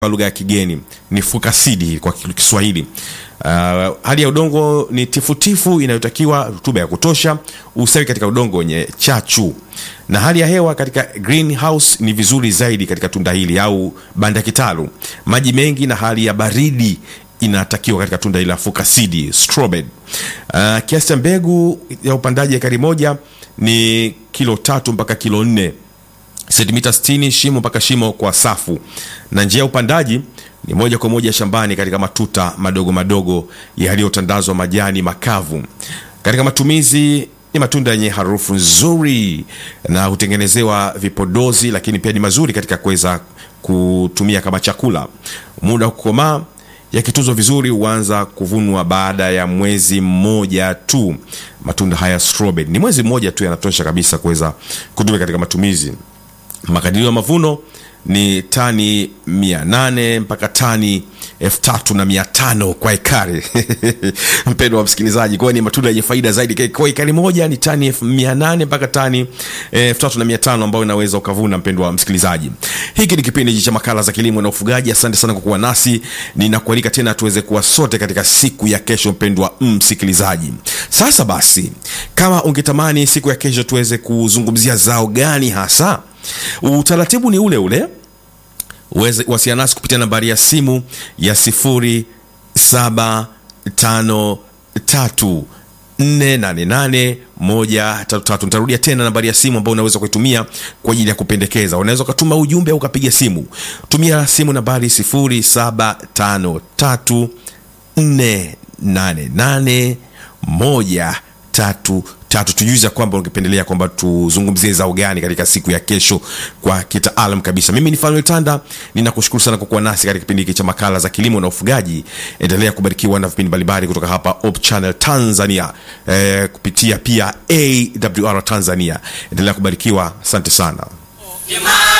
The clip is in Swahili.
kwa lugha ya kigeni ni fukasidi kwa Kiswahili. Uh, hali ya udongo ni tifutifu inayotakiwa rutuba ya kutosha, usawi katika udongo wenye chachu, na hali ya hewa katika greenhouse ni vizuri zaidi katika tunda hili au banda kitalu. Maji mengi na hali ya baridi inatakiwa katika tunda hili la fukasidi strawberry. Uh, kiasi cha mbegu ya upandaji ekari moja ni kilo tatu mpaka kilo nne sentimita 60 shimo mpaka shimo kwa safu, na njia ya upandaji ni moja kwa moja shambani katika matuta madogo madogo yaliyotandazwa majani makavu. Katika matumizi ni matunda yenye harufu nzuri na hutengenezewa vipodozi, lakini pia ni mazuri katika kuweza kutumia kama chakula. Muda wa kukomaa yakitunzwa vizuri huanza kuvunwa baada ya mwezi mmoja tu. Matunda haya strawberry ni mwezi mmoja tu yanatosha kabisa kuweza kutumia katika matumizi. Makadirio ya mavuno ni tani 800 mpaka tani elfu tatu na mia tano kwa ekari. Mpendo wa msikilizaji, kwa hiyo ni matunda yenye faida zaidi. Kwa ekari moja ni tani elfu mia nane mpaka tani elfu tatu na mia tano ambayo unaweza ukavuna. Mpendo wa msikilizaji, hiki ni kipindi cha makala za kilimo na ufugaji. Asante sana kwa kuwa nasi, ninakualika tena tuweze kuwa sote katika siku ya kesho. Mpendwa msikilizaji, sasa basi, kama ungetamani siku ya kesho tuweze kuzungumzia zao gani hasa utaratibu ni ule ule. Wasiliana nasi kupitia nambari ya simu ya 0753 488 nitarudia tena nambari ya simu ambayo unaweza kuitumia kwa ajili ya kupendekeza. Unaweza ukatuma ujumbe au ukapiga simu. Tumia simu nambari 0753 488 tatu tatu tujuza kwamba ungependelea kwamba tuzungumzie zao gani katika siku ya kesho kwa kitaalam kabisa. Mimi ni Fanuel Tanda, ninakushukuru sana kwa kuwa nasi katika kipindi hiki cha makala za kilimo na ufugaji. Endelea kubarikiwa na vipindi mbalimbali kutoka hapa Hope Channel Tanzania, eh, kupitia pia AWR Tanzania. Endelea kubarikiwa, asante sana.